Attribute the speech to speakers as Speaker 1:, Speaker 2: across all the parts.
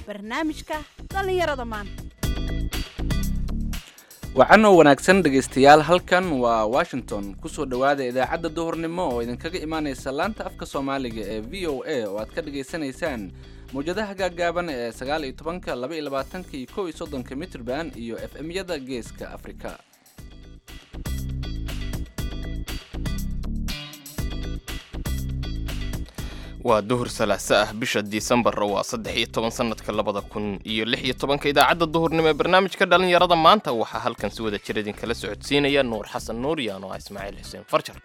Speaker 1: barnaamijka dhallinyarada maanta
Speaker 2: wacanoo wanaagsan dhegaystayaal halkan waa washington kusoo dhowaada idaacadda duhurnimo oo idinkaga imaanaysa laanta afka soomaaliga ee v o a oo aad ka dhagaysanaysaan mawjadaha gaaggaaban ee sagaal iyo tobanka laba iyo labaatanka iyo kow iyo soddonka mitrban iyo f m-yada geeska afrika
Speaker 3: waa duhur salaaso ah bisha disembar waa saddex iyo toban sanadka labada kun iyo lix iyo tobanka idaacadda duhurnimo ee barnaamijka dhallinyarada maanta waxaa halkan si wada jir idinkala socodsiinaya nuur xasan nuuriyaan oo ah ismaaciil xuseen farjar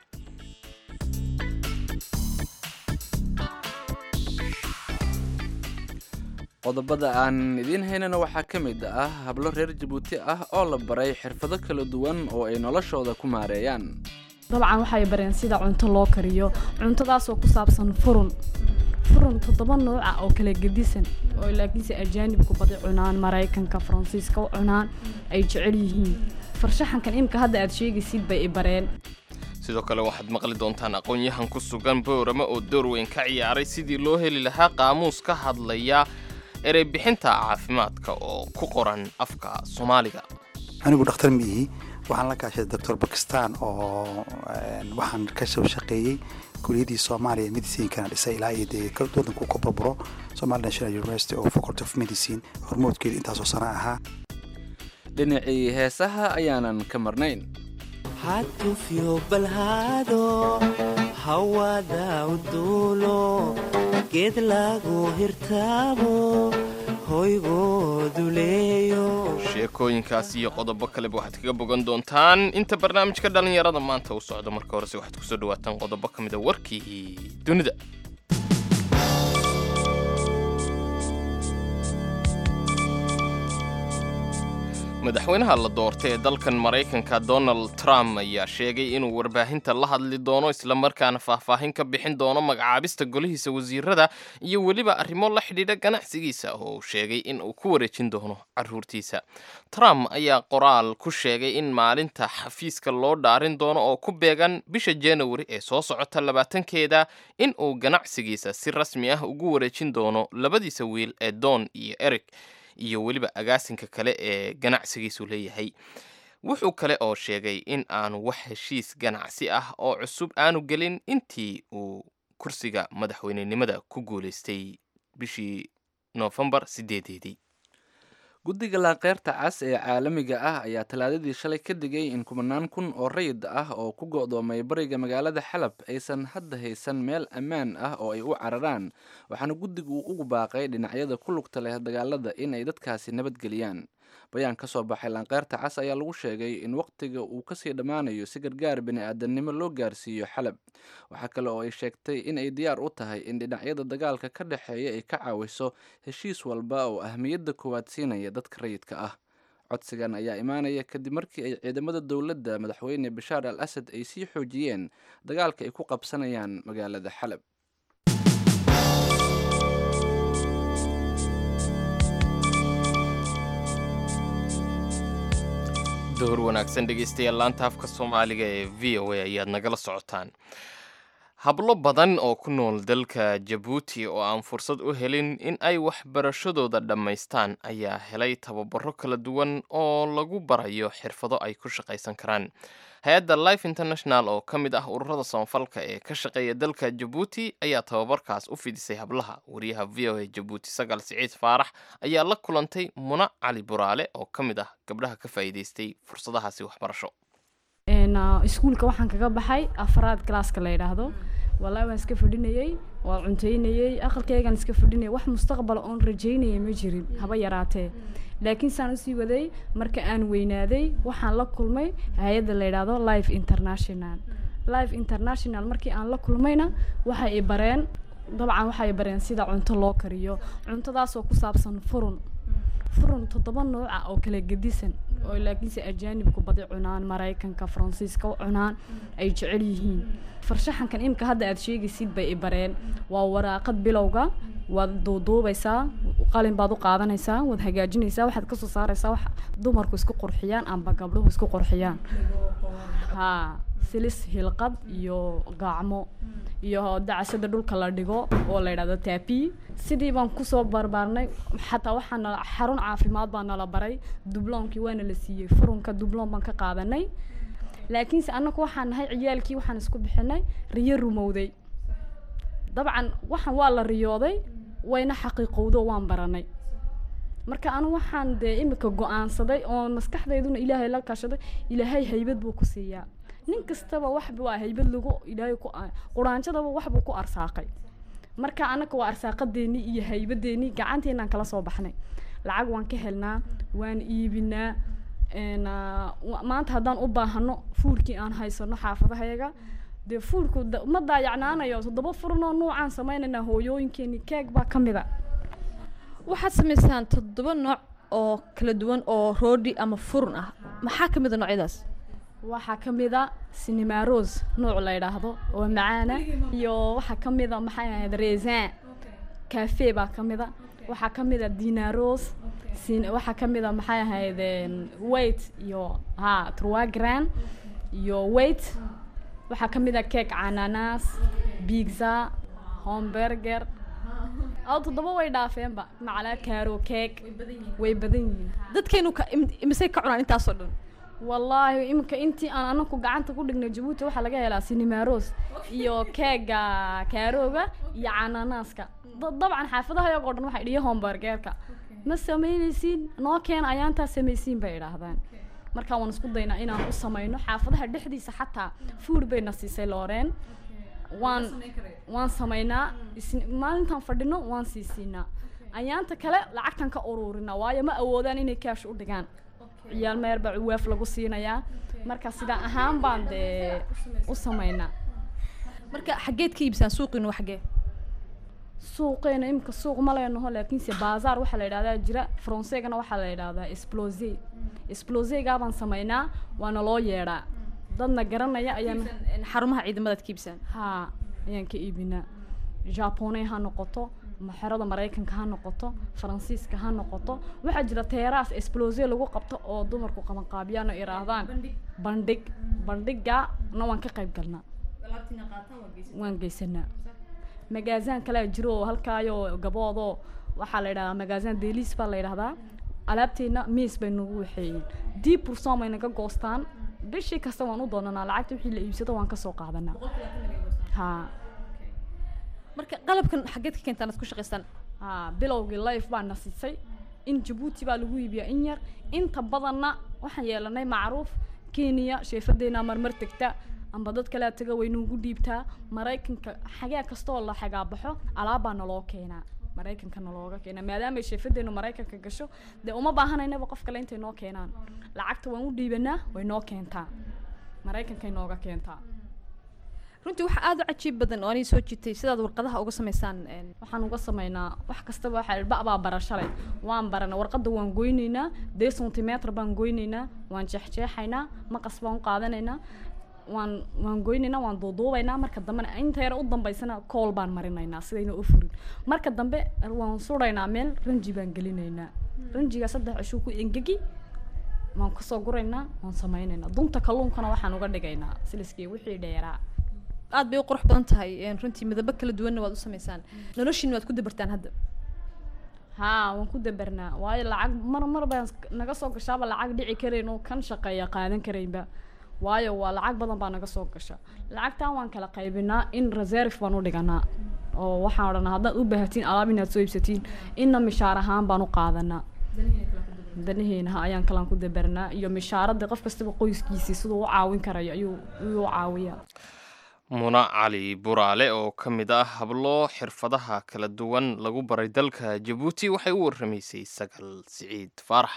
Speaker 2: qodobada aan idiin haynana waxaa ka mid ah hablo reer jabuuti ah oo la baray xirfado kala duwan oo ay noloshooda ku maareeyaan
Speaker 4: dabcan waxay bareen sida cunto loo kariyo cuntadaasoo ku saabsan furun furun toddoba nooca oo kala gedisan oo laakiinse ajaanibku badi cunaan maraykanka faransiiska u cunaan ay jecel yihiin farshaxankan imika hadda aad sheegaysid bay i bareen
Speaker 3: sidoo kale waxaad maqli doontaan aqoon-yahan ku sugan boorama oo door weyn ka ciyaaray sidii loo heli lahaa qaamuus ka hadlaya erey bixinta caafimaadka oo ku qoran afka soomaaliga
Speaker 5: anigu dhakhtar ma ihi waxaan la kaashay doctor bakistan oo waxaan ka soo shaqeeyey kuliyadii soomaaliya medicinkana dhisay ilaa iyo dee wadanku ka burburo somali national university oo faculty of medicine hormoodkeeda intaasoo sana ahaa
Speaker 2: dhinacii heesaha ayaanan ka marnayn
Speaker 6: hatufyo balhaado hawada uduulo geed lagu hirtaabo hoygoodu leeyo
Speaker 3: sheekooyinkaas iyo qodobo kaleba waxaad kaga bogan doontaan inta barnaamijka dhallinyarada maanta u socdo marka horese waxaad kusoo dhawaataan qodobo ka mid a warkii dunida madaxweynaha la doortay ee dalkan maraykanka donald trump ayaa sheegay inuu warbaahinta la hadli doono islamarkaana faahfaahin ka bixin doono magacaabista golihiisa wasiirada iyo weliba arrimo la xidhiidha ganacsigiisa oo uu sheegay in uu ku wareejin doono caruurtiisa trump ayaa qoraal ku sheegay in maalinta xafiiska loo dhaarin doono oo ku beegan bisha januari ee soo socota labaatankeeda in uu ganacsigiisa si rasmi ah ugu wareejin doono labadiisa wiil ee don iyo eric iyo weliba agaasinka kale ee ganacsigiisu leeyahay wuxuu kale oo sheegay in aanu wax heshiis ganacsi ah oo cusub aanu gelin intii uu kursiga madaxweynenimada ku guulaystay bishii noofembar sideedeedii
Speaker 2: guddiga laanqeyrta cas ee caalamiga ah ayaa talaadadii shalay ka digay in kumanaan kun oo rayid ah oo ku go'doomay bariga magaalada xalab aysan hadda haysan meel ammaan ah oo ay u cararaan waxaana guddigu uu ugu baaqay dhinacyada ku lugta leh dagaalada in ay dadkaasi nabadgeliyaan bayaan ka soo baxay laanqeyrta cas ayaa lagu sheegay in waqtiga uu kasii dhammaanayo si gargaar bini-aadamnimo loo gaarsiiyo xalab waxaa kale oo ay sheegtay in ay diyaar u tahay in dhinacyada dagaalka ka dhexeeya ay ka caawiso heshiis walba oo ahmiyadda koowaad siinaya dadka rayidka ah codsigan ayaa imaanaya kadib markii ay ciidamada dowladda madaxweyne bashaar al asad ay sii xoojiyeen dagaalka ay ku qabsanayaan magaalada xalab
Speaker 3: duhur wanaagsan dhegaystayaal laanta afka soomaaliga ee v o a ayaad nagala socotaan hablo badan oo ku nool dalka jabuuti oo aan fursad u helin in ay waxbarashadooda dhammaystaan ayaa helay tababaro kala duwan oo lagu barayo xirfado ay ku shaqaysan karaan hay-adda life international oo ka mid ah ururada samafalka ee ka shaqeeya dalka jabuuti ayaa tababarkaas u fidisay hablaha wariyaha v o a jabuuti sagaal siciid faarax ayaa la kulantay muna cali buraale oo ka mid ah gabdhaha ka faa'iidaystay fursadahaasi waxbarasho
Speaker 4: iskuulka waxaan kaga baxay afraad galaaska la yidhaahdo wallaahi waan iska fadhinayey waan cuntaynayey aqalkaygaan iska fadhinayay wax mustaqbala oon rajaynaya ma jirin haba yaraatee laakiin saan usii waday marka aan weynaaday waxaan la kulmay hay-adda la yidhaahdo life international life international markii aan la kulmayna waxay i bareen dabcan waxay i bareen sida cunto loo kariyo cuntadaasoo ku saabsan furun furun toddoba nooca oo kala gedisan oo laakiinse ajaanibku badi cunaan maraykanka faransiiska u cunaan ay jecel yihiin farshaxankan imika hadda aad sheegaysid bay i bareen waa waraaqad bilowga waad duuduubaysaa qalin baad u qaadanaysaa waad hagaajinaysaa waxaad kasoo saaraysaa wax dumarku isku qurxiyaan amba gabdhuhu isku qurxiyaan ha silis hilqad iyo gacmo iyo dacasada dhulka la dhigo oo la yidhahdo taapi sidii baan kusoo barbaarnay xataa waxaa nala xarun caafimaad baa nala baray dubloomkii waana la siiyey furunka dubloom baan ka qaadanay laakiinse annagu waxaan nahay ciyaalkii waxaan isku bixinay riyo rumowday dabcan waxaan waa la riyooday wayna xaqiiqowdo waan baranay marka anu waxaan dee imika go-aansaday oo maskaxdayduna ilaahay la kashaday ilaahay haybad buu ku siiyaa nin kastaba waxba waa haybad lagu ilaahay ku quraanjadaba waxbuu ku arsaaqay marka annaga waa arsaaqadeennii iyo haybadeennii gacanteenaan kala soo baxnay lacag waan ka helnaa waan iibinaa n maanta haddaan u baahano fuulkii aan haysano xaafadahayaga dee fuulku ma daayacnaanayo toddoba furnoo nuucaan sameynaynaa hooyooyinkeeni keeg baa ka mida
Speaker 7: waxaad samaysaan toddoba nooc oo kala duwan oo roodhi ama furun ah maxaa ka mid a noocyadaas
Speaker 4: waxaa ka mid a cinema rose nuuc la yidhaahdo oo macaana iyo waxaa ka mid a maxay ahayd resin cafe baa ka mid a waxaa ka mid a dinaros sin waxaa ka mid a maxay ahayd weight iyo ha trois gran iyo weight waxaa ka mid a cake cananas pizza homburger aw toddoba way dhaafeenba macalaa caro cake way badan yihiin
Speaker 7: dadkeenu ka im- imisay ka cunaan intaasoo dhan
Speaker 4: wallaahi imika intii aan anaku gacanta ku dhignay jabuuti waxaa laga helaa sinimaros iyo keega kaarooga iyo cananaaska da- dabcan xaafadaha iyagoo dhan waxay dhiyo homburgeerka ma samaynaysiin noo keena ayaantaa samaysiin bay idhaahdaan marka waan isku daynaa inaan u samayno xaafadaha dhexdiisa xataa food bayna siisay looreen waan waan samaynaa isn- maalintaan fadhino waan sii siinaa ayaanta kale lacagtan ka ururinaa waayo ma awoodaan inay kaash u dhigaan ciyaal meer baa waaf lagu siinayaa marka sidaa ahaan baan dee u samaynaa
Speaker 7: marka xaggeed ka iibsaan suuqiinu waa xaggee
Speaker 4: suuqeena imika suuq ma leenaho laakiinse bazaar waxaa la yidhahdaa jira fronseegana waxaa la yidhahdaa explose explosegaa baan samaynaa waana loo yeedhaa dadna garanaya ayaan
Speaker 7: xarumaha ciidamadaad ka iibsaan
Speaker 4: haa ayaan ka iibinaa japoney ha noqoto maxerada maraykanka ha noqoto faransiiska ha noqoto waxaa jira teeraas explose lagu qabto oo dumarku qabanqaabiyaan oo iraahdaan bandhig bandhiga na waan ka qayb galnaa waan geysanaa magaazaan kalea jiro oo halkaayo gaboodoo waxaa la yidhahdaa magaazaan delis baa la yidhahdaa alaabteena miis bay nagu waxeeyeen dib burson bay naga goostaan bishii kasta waan u doonanaa lacagta wixii la iibsado waan kasoo qaadanaa haa
Speaker 7: marka qalabkan xaggeed ka keentaan aad ku shaqaystaan
Speaker 4: haa bilowgii life baa na sisay in jabuuti baa lagu iibiyaa in yar inta badanna waxaan yeelanay macruuf kenya sheefadeena marmar tegta amba dad kalea taga way nuugu dhiibtaa maraykanka xagee kastoo la xagaabaxo alaabbaa naloo keenaa maraykanka nalooga keenaa maadaamay sheefadeenu maraykanka gasho dee uma baahanaynaba qof kale intay noo keenaan lacagta waan u dhiibanaa way noo keentaa maraykankay nooga keentaa
Speaker 7: runtii waxaa aada u cajiib badan oo anay soo jiitay sidaad warqadaha uga samaysaan een,
Speaker 4: waxaan uga samaynaa wax kastaba waxaa ba baa barashalay waan barana warqadda waan goynaynaa dee centimeter baan goynaynaa waan jeexjeexaynaa maqas baan u qaadanaynaa waan waan goynaynaa waan duuduubaynaa marka dambena inta yar u dambaysana kool baan marinaynaa sidayna u furin marka dambe waan suraynaa meel ranji baan gelinaynaa ranjiga saddex cishuu ku engegi waan kasoo guraynaa waan samaynaynaa dunta kalluunkana waxaan uga dhigaynaa siliskii wixii dheeraa
Speaker 7: aad bay u qurux badan tahay een, runtii midabo kala duwanna waad u samaysaan noloshiina waad ku dabartaan hadda
Speaker 4: haa waan ku dabernaa waayo lacag mar mar baan sk- naga soo gashaaba lacag dhici karayn oo kan shaqeeya qaadan karaynba waayo waa lacag badan baa naga soo gasha lacagtan waan kala qaybinaa in reserve baan u dhiganaa oo waxaan odhanaa haddaad u baahatiin alaab inaad soo iibsatiin inna mishaar ahaan baan u qaadanaa danaheena ha ayaan kalaan ku dabernaa iyo mishaaradda qof kastaba qoyskiisii siduu u caawin karayo ayuu ayuu u caawiyaa
Speaker 3: muna cali buraale oo ka mid ah hablo xirfadaha kala duwan lagu baray dalka jabuuti waxay u warramaysay sagal siciid faarax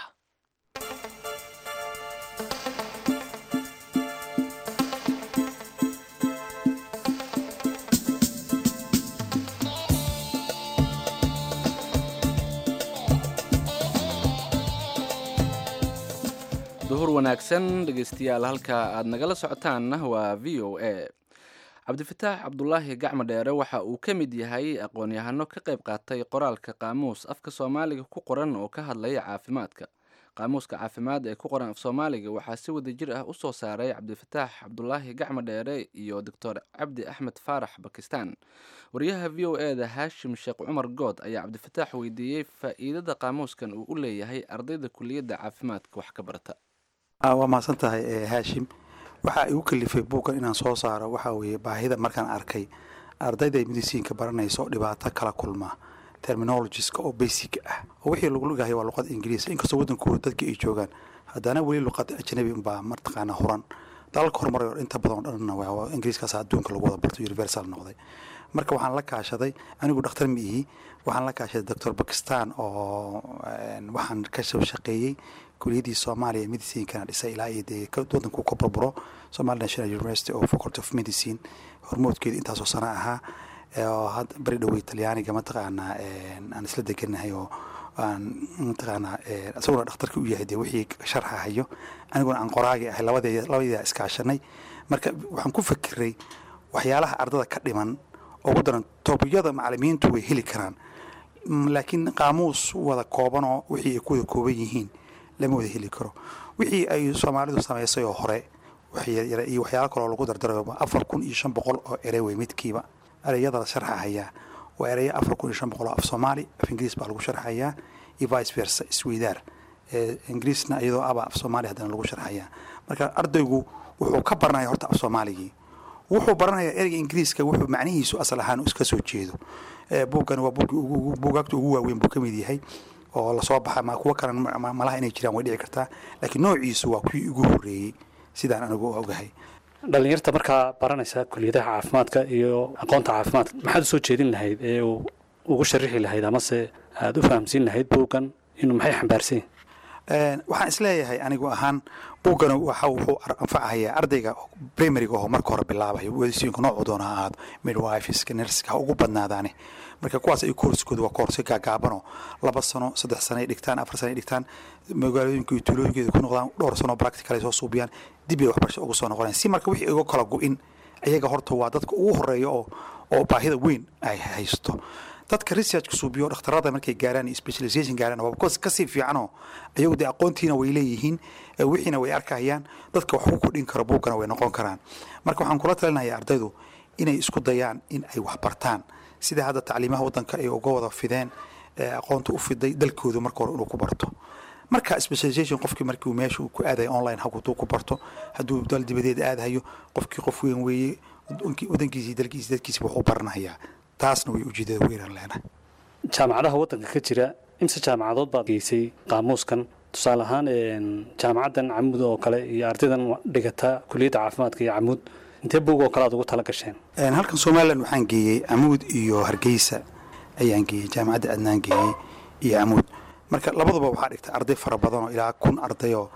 Speaker 2: duhur wanaagsan dhegeystayaal halka aad nagala socotaanna waa v o a cabdifataax cabdulaahi gacmo dheere waxa uu ka mid yahay aqoon-yahano ka qayb qaatay qoraalka qaamuus afka soomaaliga ku qoran oo ka hadlaya caafimaadka qaamuuska caafimaad ee ku qoran af soomaaliga waxaa si wada jir ah u soo saaray cabdifataax cabdulaahi gacmo dheere iyo doctor cabdi axmed faarax bakistan wariyaha v o e da haashim sheekh cumar good ayaa cabdifataax weydiiyey faa'iidada qaamuuskan uu u leeyahay ardayda kuliyadda caafimaadka wax ka barata
Speaker 5: waa mahadsan tahay haashim waxaa igu kalifay buuggan inaan soo saaro waxaa weeye baahida markaan arkay ardayda medisiinka baranaysa oo dhibaato kala kulma terminologiska oo basic ah oo wixii lagu ligahay waa luqada ingiriis inkastoo waddankooda dadka ay joogaan haddana weli luqada ajnabi unbaa mataqaana huran dalalka horumaray oo inta badan oo dhanna waa ingiriiskaas adduunka lagu wada barto universal noqday marka waxaan la kaashaday anigu dhakhtar ma ihi waxaan la kaashaday doctor bakistan oo waxaan ka soo shaqeeyey kuliyadii soomaaliya medicinkana dhisay ilaa iyo dee waddanku ka burburo somali national university oo faculty of medicine hormoodkeeda intaasoo sano ahaa oo had bari dhowey talyaaniga mataqaanaa aan isla deganahay oo aan mataqaanaa isaguna dhakhtarka u yahay dee wixii sharxa hayo aniguna aan qoraagi ahay labadee labadeeda iskaashanay marka waxaan ku fakiray waxyaalaha ardada ka dhiman ugu daran toobiyada macalimiintu way heli karaan laakiin qaamuus wada koobanoo wixii ay ku wada kooban yihiin lama wada heli karo wixii ay soomaalidu samaysay oo hore iyo waxyaalo kaloo lagu dardarayo afar kun iyo shan boqol oo erey wey midkiiba ereyada la sharxahayaa waa ereyo afar kun iyo shan boqol oo af soomaali af ingiriis baa lagu sharxayaa iyo vice versa isweydaar ingiriisna iyadoo aba af soomaali haddana lagu sharxayaa marka ardaygu wuxuu ka baranaya horta af soomaaligii wuxuu baranayaa ereyga ingiriiska wuxuu macnihiisu asal ahaan iska soo jeedo buuggan waa buugaagta ugu waaweyn buu ka mid yahay oo lasoo baxa ma kuwo kalan malaha inay jiraan way dhici kartaa laakiin noociisu waa kuwii ugu horreeyey sidaan anigu ogahay
Speaker 8: dhalinyarta markaa baranaysa kuliyadaha caafimaadka iyo aqoonta caafimaadka maxaad u soo jeedin lahayd ee ugu sharixi lahayd amase aada u fahamsiin lahayd buuggan inuu maxay xambaarsan
Speaker 5: waxaan isleeyahay anigu ahaan buuggana waxa wuxuu anfacahayaa ardayga primariga oo marka hore bilaabayo wadisiinka noocu doona ha ahaado midwifiska nerska ha ugu badnaadaane marka kuwaas ay koorskooda waa koorsi gaagaabanoo laba sano saddex sano ay dhigtaan afar sano ay dhigtaan magaalooyinka iyo tuulooyinkeeda ku noqdaan dhowr sano practical ay soo suubiyaan dib ay waxbarasha ugu soo noqonayaan si marka wixii uga kala go-in ayaga horta waa dadka ugu horeeya oo oo baahida weyn ay haysto dadka researchka suubiyo dhakhtarada markay gaaraan iyo specialization gaaraan waa kasii fiicanoo ayagu dee aqoontiina way leeyihiin wixiina way arkayaan dadka wax ku kordhin karo buugkana way noqon karaan marka waxaan kula talinaya ardaydu inay isku dayaan in ay wax bartaan sida hadda tacliimaha waddanka ay uga wada fideen aqoonta u fiday dalkoodu marka hore inuu ku barto marka specialization qofkii markii meesha uu ku aadayo online hadduu ku barto hadduu dal dibadeed aadahayo qofkii qof weyn weeye wadankiisi dalkiisi dadkiisi wuxuu baranayaa taasna way ujeedada weynaan leenahay
Speaker 8: jaamacadaha waddanka ka jira imse jaamacadood baad geysay qaamuuskan tusaale ahaan jaamacaddan camud oo kale iyo ardaydan dhigata kuliyadda caafimaadka iyo camud intee buug oo kale aad ugu tala gasheen
Speaker 5: halkan somalilan waxaan geeyey camuud iyo hargeysa ayaan geeyey jaamacadda adnaan geeyey iyo camuud marka labaduba waxaa dhigta arday fara badan oo ilaa kun ardayoo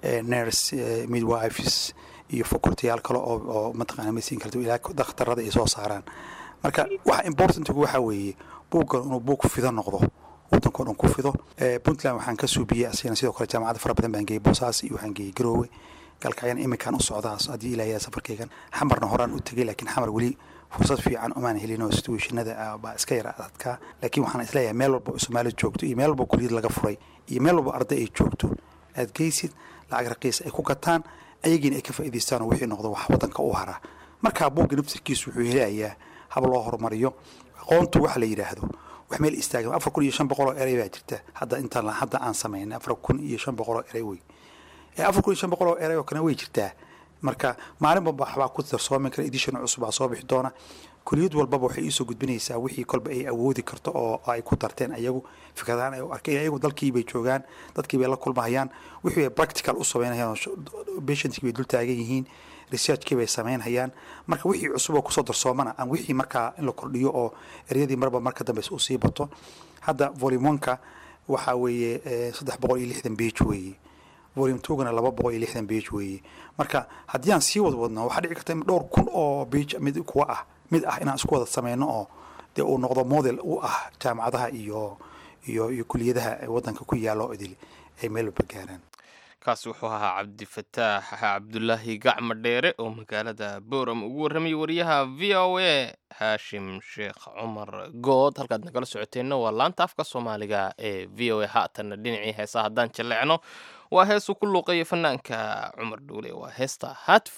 Speaker 5: ners midwifes iyo facultayaal kale oo mataqana medicine kale ilaa dakhtarada ay soo saaraan marka waxa importantgu waxaa weeye buuggan inuu buug fido noqdo waddankao dhan ku fido puntland waxaan ka suubiyey asigana sidoo kale jaamacada fara badan baan geeyey boosaas iyo waxaan geeyey garoowe galkacyan iminkaan u socdaas haddii ilaayaa safarkeygan xamarna horaan u tegey laakiin xamar weli fursad fiican umaan helin oo situationada baa iska yara adadkaa laakiin waxaan isleeyahay meel walba soomaali joogto iyo meel walba kuliyad laga furay iyo meel walba arday ay joogto aad geysid lacag raqiis ay ku gataan ayagiina ay ka faa'idaystaan oo wixii noqdo wax waddanka u haraa markaa buugga naftirkiisu wuxuu helayaa hab loo horumariyo aqoontu waxa la yidhaahdo wax meel istaagan afar kun iyo shan boqol oo erey baa jirta hadda intaan hadda aan samaynay afar kun iyo shan boqol oo erey wey afar kun iyo shan boqol oo erey oo kale way jirtaa marka maalin walba waxbaa ku darsoomi kara edition cusub aa soo bixi doona kuliyad walbaba waxay iisoo gudbinaysaa wixii kolba ay awoodi karto oo ay ku darteen ayagu fikradaan ay arkeen ayagu dalkiibay joogaan dadkiibay la kulmahayaan wixii ay practical u samaynayaan patientkii bay dul taagan yihiin researchkii bay samaynhayaan marka wixii cusub oo kusoo darsoomana aan wixii markaa in la kordhiyo oo eryadii marba marka dambe uu sii bato hadda volume oneka waxaa weeye saddex boqol iyo lixdan page weeye volume twogana laba boqol iyo lixdan page weeye marka haddii aan sii wad wadno waxaa dhici karta dhowr kun oo page mid kuwa ah mid ah inaan isku wada sameyno oo dee uu noqdo model u ah jaamacadaha iyo iyo iyo kuliyadaha waddanka ku yaalo idil ay meel walba gaaraan
Speaker 3: kaasi wuxuu ahaa cabdifataax cabdulaahi gacma dheere oo magaalada booram ugu warramayay wariyaha v o a haashim sheekh cumar good halkaad nagala socoteenna waa laanta afka soomaaliga ee v o a haatanna dhinacii heesaa haddaan jalleecno waa heesuu ku luuqeeya fanaanka cumar dhuule waa heesta haatf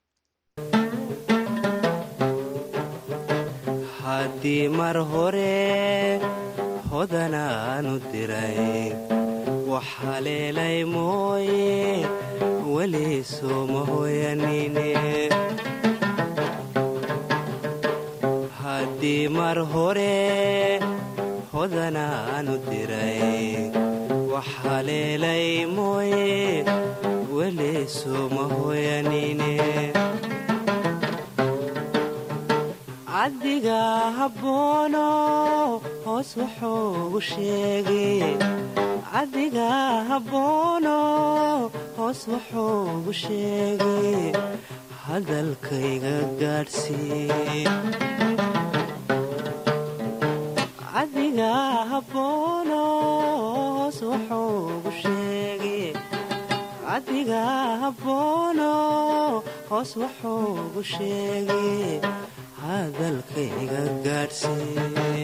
Speaker 6: haddii mar hore hodanaanu diray waxaleelay mooye weli sooma hoyanine haddii mar hore hodanaanu diray waxaleelay mooye weli sooma hoyanine caddiga habboono hoos wuxuugu sheegay caddiga habboono hoos wuxuugu sheegay hadalkayga gaadhsii caddiga habboono hoos wuxuugu sheegay caddiga habboono hoos wuxuugu sheegay hadalkayga gaadhsii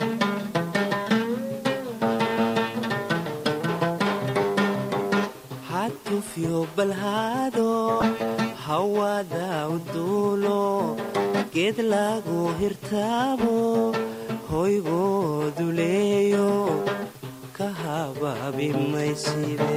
Speaker 6: hatufyo balhaado hawada uduulo geed lagu hirtaabo hoygoodu leeyo ka habaabi maysibe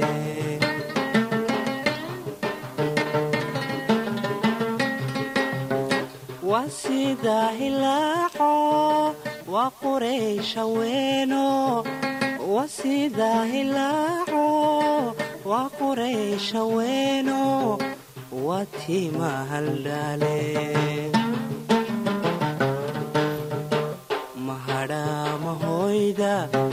Speaker 6: waa sida hilaaco waa quraysha weeno waa sida hilaaco waa quraysha weeno waa tiima haldhaale mahadhaamahoyda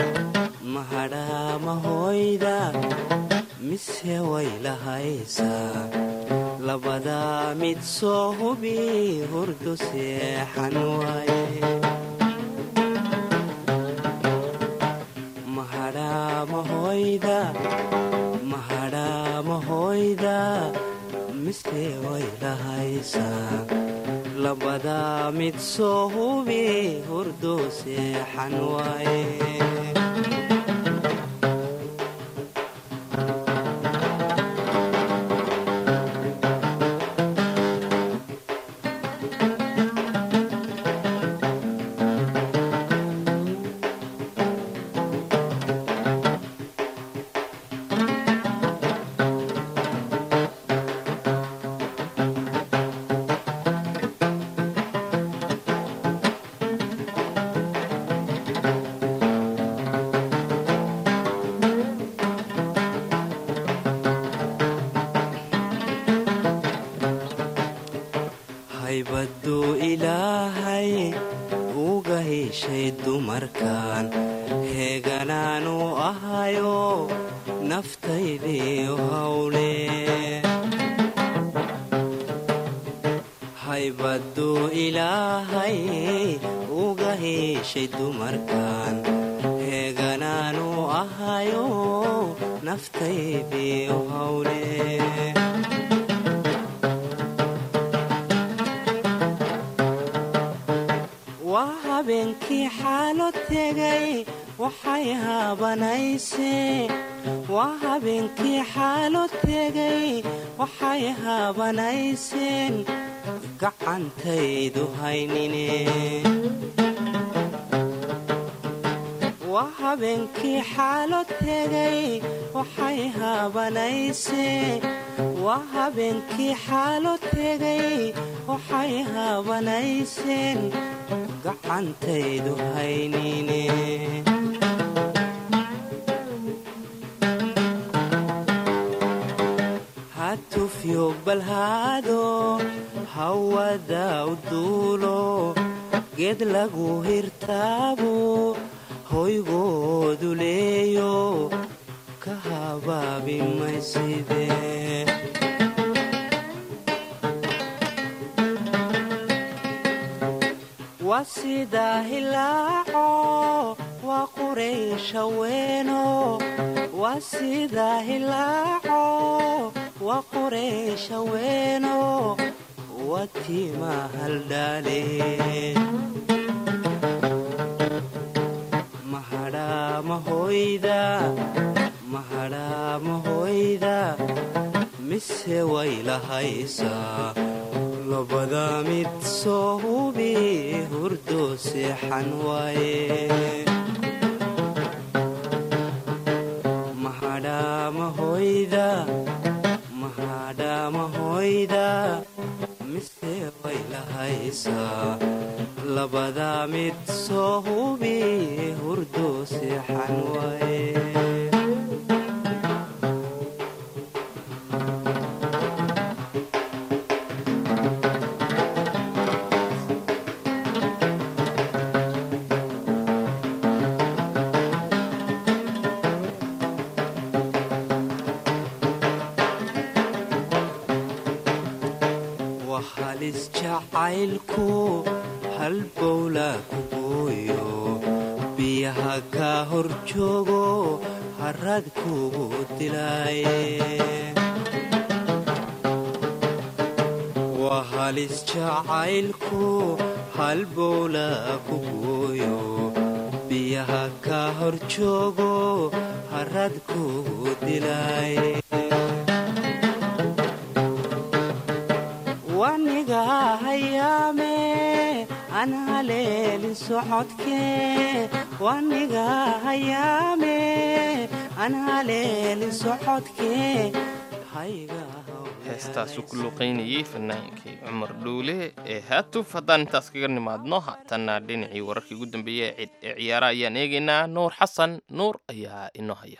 Speaker 6: mahadhaamahoyda mise way lahaysaa labadaa mid soo hubi hurdu seexan waaye mahadhaamahoyda mahadhaamahoyda mise way lahaysaa labadaa mid soo hubi hurdu seexan waaye haybaduu ilaahay uga heshay dumarkan heeganaanu ahayo naftaydiiu hawle haybaduu ilaahay uga heshay dumarkan heeganaanu ahayo naftaydiiu hawle waa habeenkii xaalo tegay waxay haabanaysee waa habeenkii xaalo tegay waxay haabanayseen gacantaydu haynine waa habeenkii xaalo tegay waxay haabanaysee waa habeenkii xaalo tegay waxay haabanayseen gacantaydu haynine hatufyo balhaado hawada uduulo geed lagu hirtaabo hoygoodu leeyo ka habaabi mayside waa sida hilaaco waa qureysha weeno waa sida hilaaco waa qureysha weeno waa tiima haldhaale mahadhaa mahoyda mahadhaa mahoyda mise way lahaysaa labada mid soo hubi hurdo seexan waaye mahadhaa mahoyda mahadhaa mahoyda mise way lahaysaa labada mid soo hubi hurdo seexan waaye waa halis jacaylku hal bowla ku gooyo biyaha kaa hor joogo harad kugu dilaaye waa halis jacaylku hal bowla ku gooyo biyaha kaa hor joogo harad kugu dilaaye waniga hayaame aan haleelin socodkee waniga hayaame aan haleelin socodkee hayga
Speaker 3: heestaasuu ku luuqaynayey fanaankii cumar dhuule ee haatuf haddaan intaas kaga nimaadno haatanna dhinacii wararkii ugu dambeeyey ee cid- ee ciyaara ayaan eegaynaa nuur xasan nuur ayaa inoo haya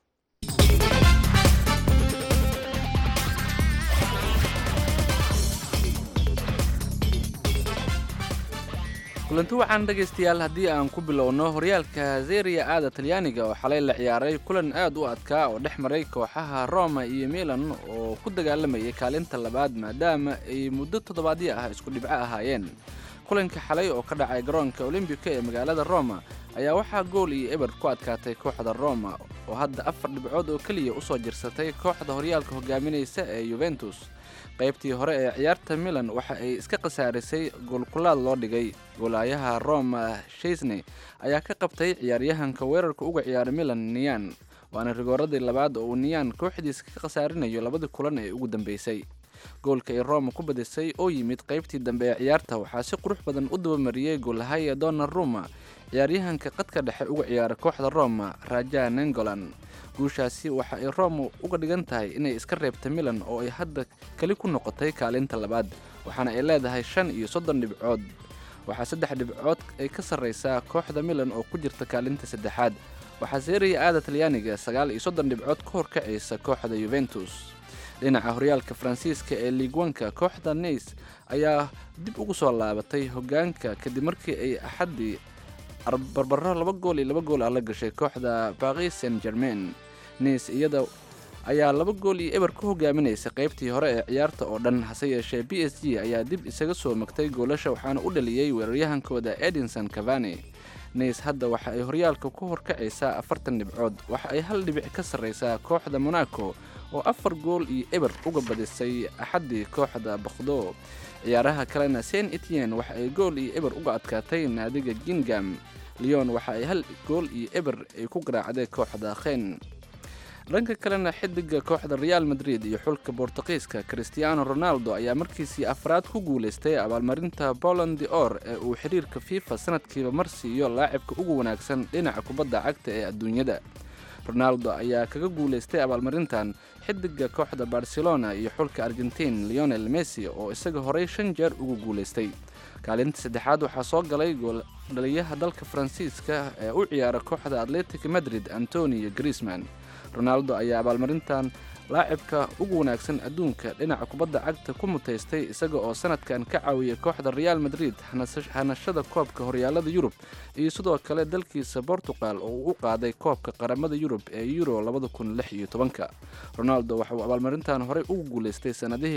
Speaker 2: kulanti waxaan dhegaystayaal haddii aan ku bilowno horyaalka zeria aada talyaaniga oo xalay la ciyaaray kulan aad u adkaa oo dhex maray kooxaha roma iyo milan oo ku dagaalamayay kaalinta labaad maadaama ay muddo toddobaadyo ah isku dhibco ahaayeen kulanka xalay oo ka dhacay garoonka olimbika ee magaalada roma ayaa waxaa gool iyo eber ku adkaatay kooxda roma oo hadda afar dhibcood oo keliya usoo jirsatay kooxda horyaalka hogaaminaysa ee yuventus qaybtii hore ee ciyaarta milan waxa ay iska khasaarisay goolkulaad loo dhigay goolaayaha roma shaisney ayaa ka qabtay ciyaaryahanka weerarka uga ciyaara milan niyan waana rigooradii labaad oo uu niyan kooxdiisa ka khasaarinayo labadii kulan ee ugu dambeysay goolka ay roma ku badisay oo yimid qaybtii dambe ee ciyaarta waxaa si qurux badan u dabamariyey goolahaya donna ruma ciyaaryahanka qadka dhexe uga ciyaara kooxda roma raja nengolan guushaasi waxa ay roma uga dhigan tahay inay iska reebta milan oo ay hadda keli ku noqotay kaalinta labaad waxaana ay leedahay shan iyo soddon dhibcood waxaa saddex dhibcood ay ka sarreysaa kooxda milan oo ku jirta kaalinta saddexaad waxaa seeriya aada talyaaniga sagaal iyo soddon dhibcood ka horkacaysa kooxda yuventus dhinaca horyaalka faransiiska ee liigwanka kooxda neys ayaa dib ugu soo laabatay hogaanka kadib markii ay axaddii barbaro laba gool iyo laba gool ah la gashay kooxda paris saint germain neys iyada ayaa laba gool iyo eber ku hogaaminaysa qaybtii hore ee ciyaarta oo dhan hase yeeshee b s g ayaa dib isaga soo magtay goolasha waxaana u dhaliyey weeraryahankooda edinson cavani neys hadda waxa ay horyaalka ku horkacaysaa afartan dhibcood waxa ay hal dhibic ka sarreysaa kooxda monaco oo afar gool iyo eber uga badisay axaddii kooxda bakhdo ciyaaraha kalena saint etienne waxa ay gool iyo eber uga adkaatay naadiga gingam leon waxa ay hal gool iyo eber ay ku garaacday kooxda khen dhanka kalena xidiga kooxda real madrid iyo xulka bortuqiiska cristiano ronaldo ayaa markiisii afraad ku guulaystay abaalmarinta poland de or ee uu xiriirka fifa sanadkiiba mar siiyo laacibka ugu wanaagsan dhinaca kubadda cagta ee adduunyada ronaldo ayaa kaga guulaystay abaalmarintan xidiga kooxda barcelona iyo xulka argentiin leonel messi oo isaga horey shan jeer ugu guulaystay kaalinta saddexaad waxaa soo galay gooldhaliyaha dalka faransiiska ee u ciyaara kooxda atletic madrid antonio griezman ronaldo ayaa abaalmarintan laacibka ugu wanaagsan adduunka dhinaca kubadda cagta ku mutaystay isaga oo sanadkan ka caawiyay kooxda real madrid hanas- hanashada koobka horyaalada yurub iyo sidoo kale dalkiisa portugal oo uu u qaaday koobka qaramada yurub ee euro ronaldo waxa uu abaalmarintan horey ugu guuleystay sanadihii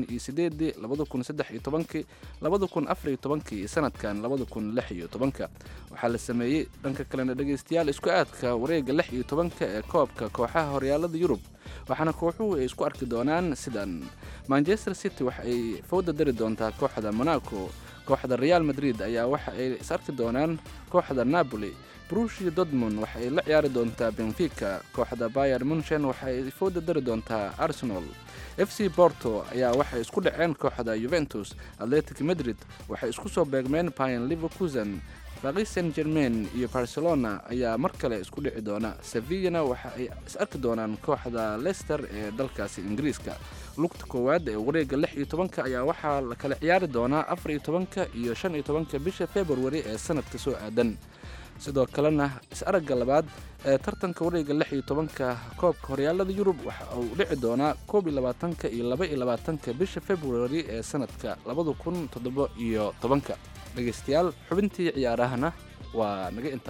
Speaker 2: iyo sanadkan waxaa la sameeyey dhanka kalena dhegaystayaal isku aadka wareega lix iyo tobanka ee koobka kooxaha horyaalada yurub waxaana kooxuhu ay isku arki doonaan sidan manchester city waxa ay fowda dari doontaa kooxda monaco kooxda real madrid ayaa waxa ay is arki doonaan kooxda napoli brushia dortmund waxa ay la ciyaari doontaa benfica kooxda bayer munchen waxa ay fowda dari doontaa arsenal f c porto ayaa waxay isku dhaceen kooxda juventus atletic madrid waxay isku soo beegmeen payan liverkusen paris saint germain iyo barcelona ayaa mar kale isku dhici doona sevillana waxa ay is arki doonaan kooxda leicester ee dalkaasi ingiriiska lugta koowaad ee wareega lix iyo tobanka ayaa waxaa la kala ciyaari doonaa afar iyo tobanka iyo shan iyo tobanka bisha february ee sanadka soo aadan sidoo kalena is-aragga labaad ee tartanka wareega lix iyo tobanka koobka horyaalada yurub waxa uu dhici doonaa koob iyo labaatanka iyo laba iyo labaatanka bisha february ee sanadka labada kun toddoba iyo tobanka dhegaystayaal xubintii ciyaarahana waa naga inta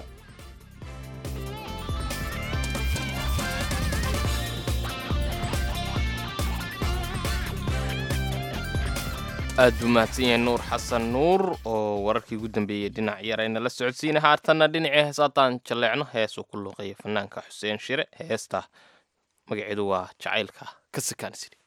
Speaker 3: aad buu mahadsan yahay nuur xasan nuur oo wararkii ugu dambeeyey dhinac yarayna la socodsiina haatanna dhinacii heesaataan jalleecno heesuu ku luuqeeya fanaanka xuseen shire heesta magaceedu waa jacaylka ka sikaansiri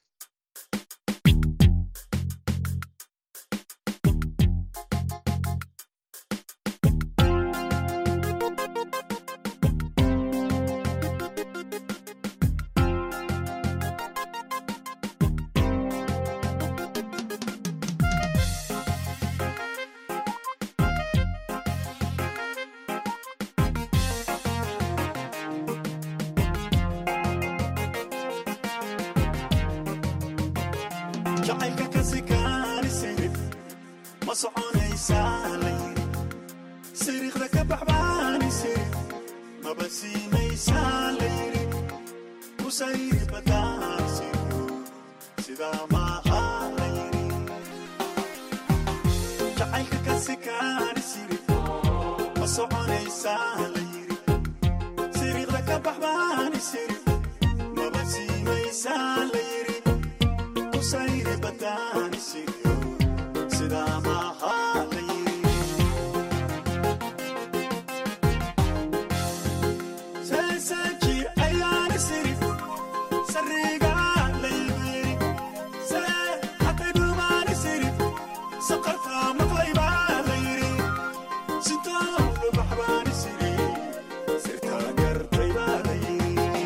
Speaker 9: jacaylka ka sikaani sirif ma soconaysaa layri siriiqda ka baxbaani sirif maba siinaysaa layri kusayri badaan siryo sidaa maaha layri jacaylka ka sikaani sirif ma soconaysaa layri siriiqda ka baxbaani sirif maba siinaysaa layri kusayri badaan siryo sidaa maaha layri seeseeji ayaana sirif sariga laybiri see hatay dhumaani sirif saqarta maqlaybaa layri sitoo lubaxbaani siri sirtaa gartaybaa layri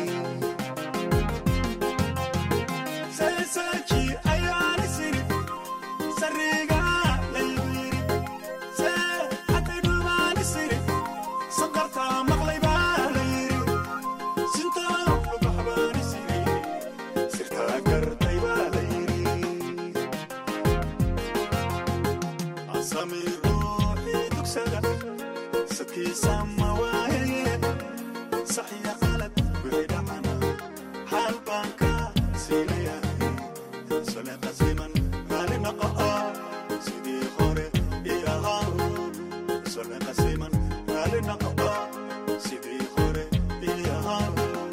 Speaker 9: seeseeji ayaana sirif sariga laybiri see hatay dhumaani sirif saqarta maqlaybaa layri sitoo lubaxbaani siri sirtaa gartaybaa layri asami ruuxii dugsada sadkiisa ma waaye saxiya qalad wixii dhacana xaal baan ka siinayahay sole qasiman raali noqoa sidii hore ii ahaa sole qasiman raali noqoa sidii hore ii ahaa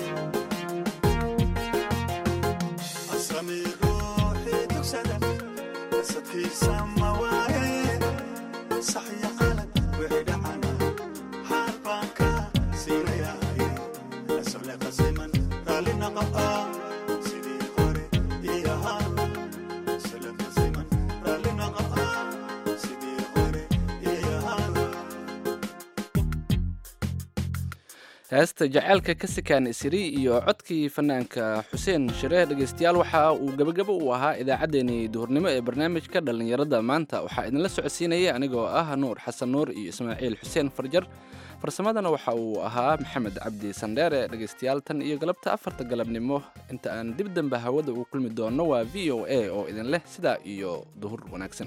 Speaker 9: asami ruuxii dugsada sadkiisa ma waaye saxiya qalad wixii dhacana xaal baan ka siinayahay sole qasiman raali noqoa sidii hore ii ahaa sole qasiman raali noqoa sidii hore ii ahaa
Speaker 2: heesta jacaylka ka sikaan isiri iyo codkii fanaanka xuseen shire dhegaystayaal waxa uu gebagabo u ahaa idaacaddeenii duhurnimo ee barnaamijka dhallinyarada maanta waxaa idinla socodsiinaya anigoo ah nuur xasan nuur iyo ismaaciil xuseen farjar farsamadana waxa uu ahaa maxamed cabdi sandheere dhegaystayaal tan iyo galabta afarta galabnimo inta aan dib dambe hawada uu kulmi doono waa v o a oo idin leh sidaa iyo duhur wanaagsan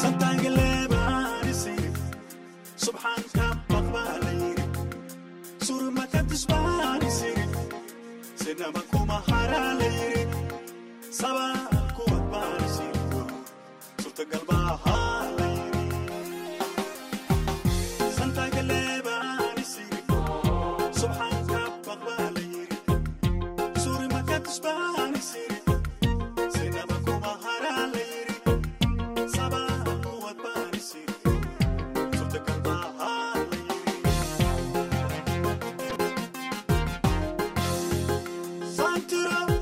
Speaker 9: santaangaleebaani sirif subxaanka baqbaa layri sinaba kuma haraa la yiri sabaa kuwad baan isiriyo suurtagal baahaa la yiri santagalee baan isiri subxaanka baq baa la yiri suuri makatus baan isiri sinaba kuma haraa la yiri sabaa kuwad baan isiriyo suurtagal baahaa la yiri Santiro